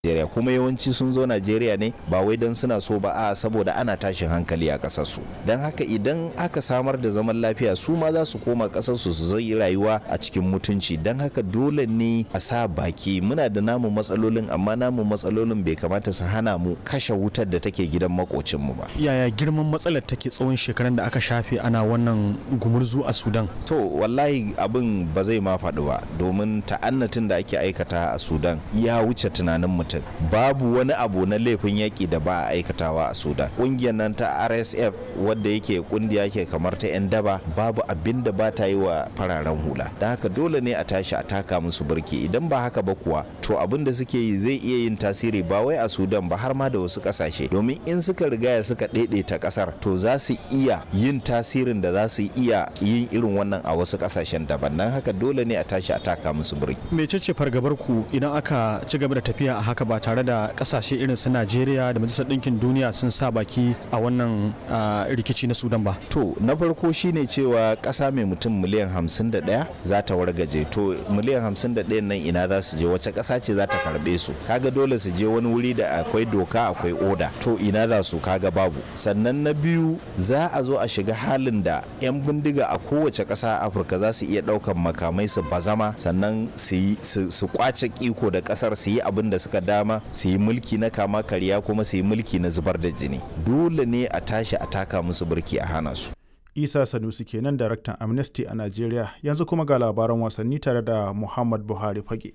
Najeriya kuma yawanci sun zo Najeriya ne ba wai don suna so ba a saboda ana tashin hankali a ƙasar su don haka idan aka samar da zaman lafiya su ma za su koma ƙasar su su zai rayuwa a cikin mutunci don haka dole ne a sa baki muna da namu matsalolin amma namu matsalolin bai kamata su hana mu kashe wutar da take gidan makocin mu ba yaya girman matsalar take tsawon shekaran da aka shafe ana wannan gumurzu a Sudan to wallahi abin ba zai ma faɗi ba domin ta'annatin da ake aikata a Sudan ya wuce tunanin mutum mutum babu wani abu na laifin yaƙi da ba a aikatawa a sudan ƙungiyar nan ta rsf wadda yake kungiya ke kamar ta 'yan daba babu abin da ba ta yi wa fararen hula da haka dole ne a tashi a taka musu birki idan ba haka ba kuwa to abin da suke yi zai iya yin tasiri ba wai a sudan ba har ma da wasu ƙasashe domin in suka rigaya suka ɗaiɗaita ƙasar to za su iya yin tasirin da za su iya yin irin wannan a wasu ƙasashen daban don haka dole ne a tashi a taka musu birki mecece fargabar ku idan aka ci gaba da tafiya a haka haka ba tare da kasashe irin su Najeriya da Majalisar Ɗinkin Duniya sun sa baki a wannan rikici na Sudan ba. To na farko shine cewa ƙasa mai mutum miliyan 51 za ta wargaje to miliyan 51 nan ina za su je wace ƙasa ce za ta karɓe su kaga dole su je wani wuri da akwai doka akwai oda to ina za su kaga babu sannan na biyu za a zo a shiga halin da 'yan bindiga a kowace ƙasa a Afirka za su iya ɗaukan makamai su bazama sannan su kwace iko da ƙasar su yi abin da suka dama su yi mulki na kama karya kuma su yi mulki na zubar da jini dole ne a tashi a taka musu birki a hana su isa sanusi kenan daraktan amnesty a najeriya yanzu kuma ga labaran wasanni tare da muhammad buhari fage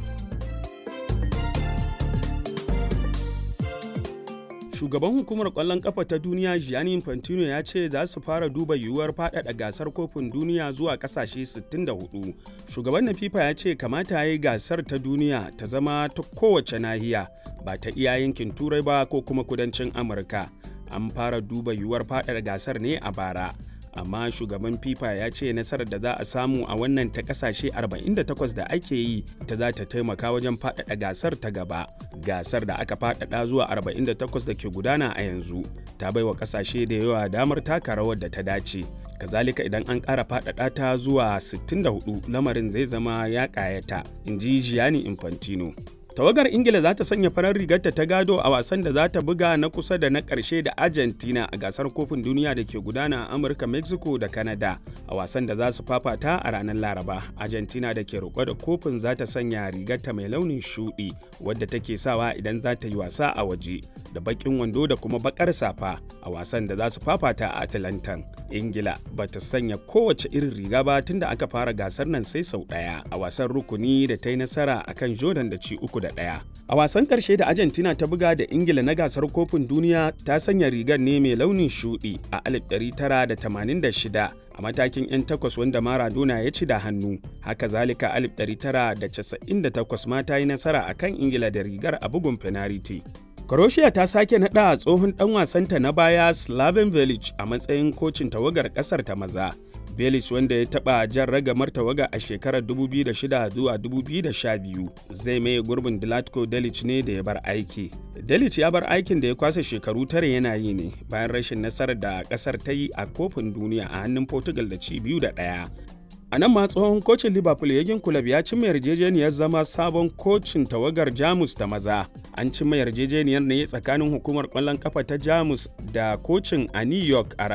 shugaban hukumar kwallon kafa ta duniya gianni infantino ya ce za su fara duba yiwuwar faɗaɗa gasar kofin duniya zuwa ƙasashe 64 shugaban na fifa ya ce kamata ya yi gasar ta duniya ta zama ta kowace nahiya ba ta iya yankin turai ba ko kuma kudancin amurka an fara duba yiwuwar faɗaɗa gasar ne a bara amma shugaban fifa ya ce nasarar da za a samu a wannan ta kasashe 48 da ake yi ta za ta taimaka wajen faɗaɗa gasar ta gaba gasar da aka faɗaɗa zuwa 48 da ke gudana a yanzu ta baiwa kasashe da yawa damar taka rawar da ta dace kazalika idan an ƙara faɗaɗa ta zuwa 64 lamarin zai zama ya ƙayata in ji gianni infantino tawagar ingila za ta sanya farar rigarta ta gado a wasan da za ta buga na kusa da na ƙarshe da argentina a gasar kofin duniya da ke gudana a amurka mexico da canada a wasan da za su fafata a ranar laraba argentina da ke roƙo da kofin za ta sanya rigarta mai launin shuɗi wadda take sawa idan za ta yi wasa a waje da baƙin wando da kuma baƙar safa a wasan da za su fafata a atlantan ingila ba ta sanya kowace irin riga ba tun da aka fara gasar nan sai sau ɗaya a wasan rukuni da ta yi nasara akan jordan da ci uku da ɗaya. A wasan ƙarshe da Argentina ta buga da Ingila na gasar kofin duniya ta sanya rigar ne mai launin shuɗi a 1986 a matakin 'yan takwas wanda Maradona ya ci da hannu. Haka zalika 1998 ma ta yi nasara a kan Ingila da rigar a bugun fenariti. Croatia ta sake naɗa tsohon ɗan wasanta na baya Slaven Village a matsayin kocin tawagar ƙasar ta maza. Belis wanda ya taɓa jan ragamar tawaga a shekarar 2006 zuwa 2012 zai maye gurbin Dilatko Delic ne da ya bar aiki. Delic ya bar aikin da ya kwasa shekaru tare yana yi ne bayan rashin nasarar da ƙasar ta yi a kofin duniya a hannun Portugal da ci biyu da ɗaya. A nan ma tsohon kocin Liverpool Yagin Kulab ya cimma yarjejeniyar zama sabon kocin tawagar Jamus ta maza. An cimma yarjejeniyar ne tsakanin hukumar ƙwallon kafa ta Jamus da kocin a New York a